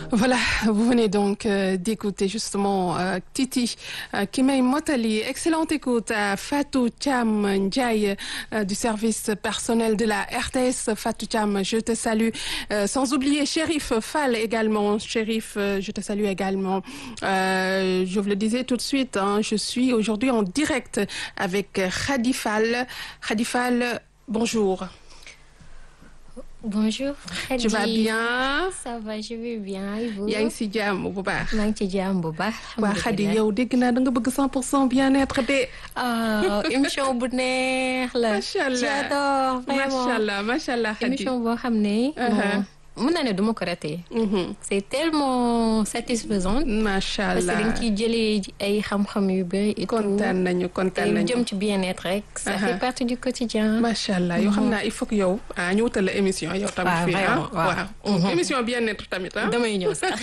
Voilà, vous venez donc euh, d'écouter justement euh, Titi euh, qui m'a Motali. Excellente écoute à Fatou Cham Ndiaye du service personnel de la RTS. Fatou Cham, je te salue. sans oublier Shérif Fall également. Shérif, je te salue également. je vous le disais tout de suite, hein, je suis aujourd'hui en direct avec Khady Fall. Khady Fall, bonjour. Bonjour. Khady. Tu vas bien. ça va je vais bien. et vous? yaa ngi si jàmm bu baax. maa ngi ci jàmm bu baax. waa Khady yow dégg naa da nga bëgg 100 pour cent bien-être de. ah émission bu neex la. macha allah j'adore vraiment macha allah macha allah Khady. émission boo xam ne. bon mën naa ne du ma ko raté. c'est tellement satisfaisant. macha parce que allah dañ ciy jëlee ay xam-xam yu bëri. et tout. kontaan nañu kontaan te lu nañu. jëm ci bien-être rek. ça fait partie du quotidien. macha allah yoo xam naa il faut que yow ah ñu wutal la émission yow tamit. waaw fii ah vraiment, waaw. waaw. Mhm. émission bien-être tamit ah. damay ñëw sax.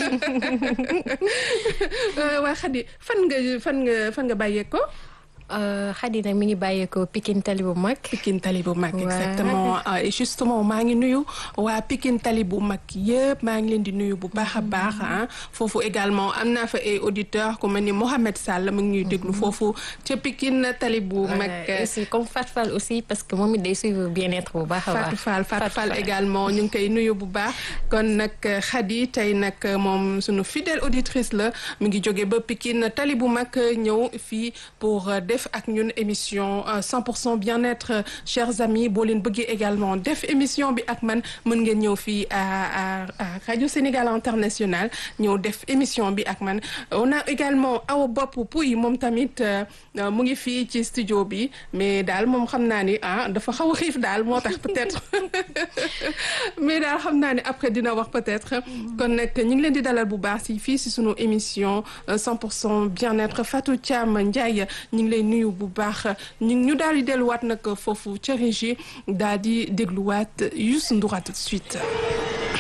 waa Khady fan nga fan nga fan nga bàyyee ko. Khady nag mi ngi bàyyeekoo Pikine tali bu mag. Pikine Tali bu mag Ouais. exactement Ah, et justement maa ngi nuyu waa Pikine Tali bu mag yëpp maa ngi leen di nuyu bu baax a baax ah foofu également am naa fa ay auditeurs ku mel ni Mohamed Sall mu ngi ñuy déglu foofu ca Pikine Tali bu mag. Ouais, aussi comme Fatou Fall aussi parce que moom it day suivre bien-être bu baax a baax. Fatou Fall Fatou Fall également ñu ngi koy nuyu bu baax kon nag Khady tey nag moom sunu fidèle auditrice la mi ngi jóge ba Pikine tali bu mag ñëw fii pour euh, def ak ñun émission euh, 100% bien-être euh, chers amis boo leen bëggee également def émission bi ak man mën ngeen ñëw fii à à à Radio Sénégal International ñëw def émission bi ak man on a également Awa Bopp Pouy moom tamit euh, euh, mu ngi fii ci studio bi mais daal moom xam naa ni ah dafa xaw a xiif daal moo tax peut-être mais daal xam naa ne après dina wax peut-être kon nag ñu ngi leen di dalal bu baax si fii si sunu émission euh, 100% bien-être Fatou Thiam Ndiaye ñu ngi lay nuyu bu baax ñu ñu daal di delluwaat nag foofu ca régie daal di dégluwaat Youssou Ndour à tout de suite.